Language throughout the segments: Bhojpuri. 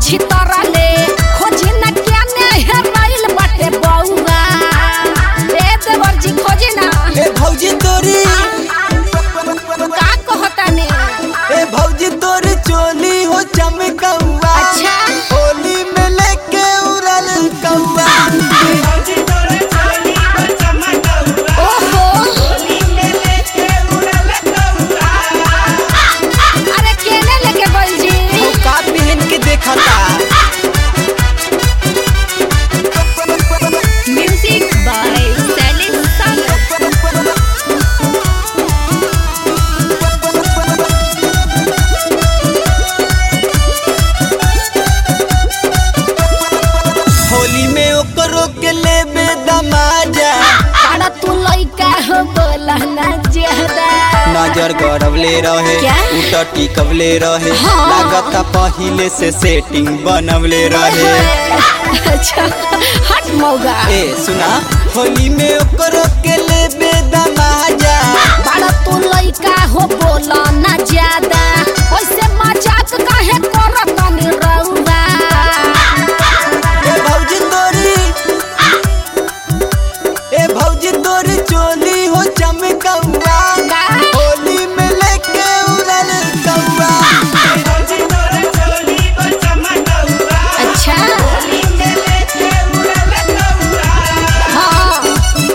छितरले खोजी न क्या ने हेराइल बाटे बौआ ए देवर जी खोजी ना ए भौजी तोरी का कहता ने ए भौजी तोरी चोली हो चमकौआ अच्छा होली में लेके उड़ल कौआ ओहो अरे केने लेके गइल जी वो का पहन के देखता म्यूजिक बाय सैलिस संग होली में ओकरो के लेबे दमाजा अरे तू लइका हो बोला ना ज्यादा नजर गड़वले रहे क्या? उट टिकवले रहे हाँ। लागता पहिले से सेटिंग बनवले रहे अच्छा हट मौगा ए सुना होली में ओकरो के लेबे दमाजा बड़ा तू लइका हो बोला ना ज्यादा ओइसे मजाक काहे करत नी रउआ ए भौजी तोरी ए भौजी तोरी चोली हो चमकौआ का? होली में लेके उड़ल कौआ अच्छा हाँ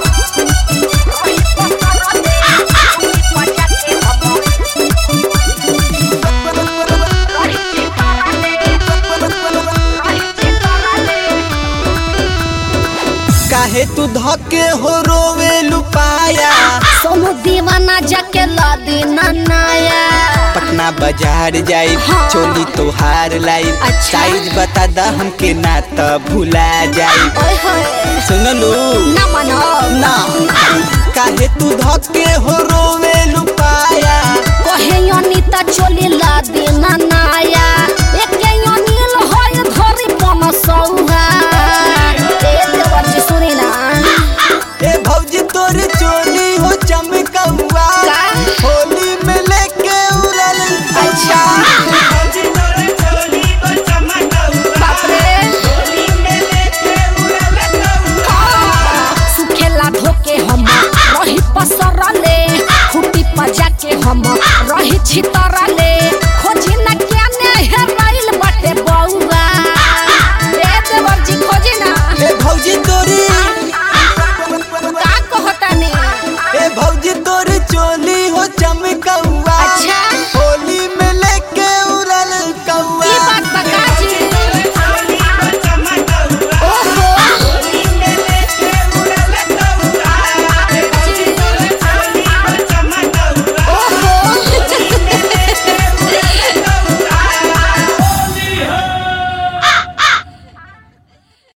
काहे तू धके हो रोवे लुपाया सोनू दीवाना जाके ला देना नाया पटना बाजार जाई हाँ। चोली तोहार लाई अच्छा। साइज बता दा हमके ना त भुला जाई ओए होए सुनलू ना मनो ना काहे तू धके हो रोवे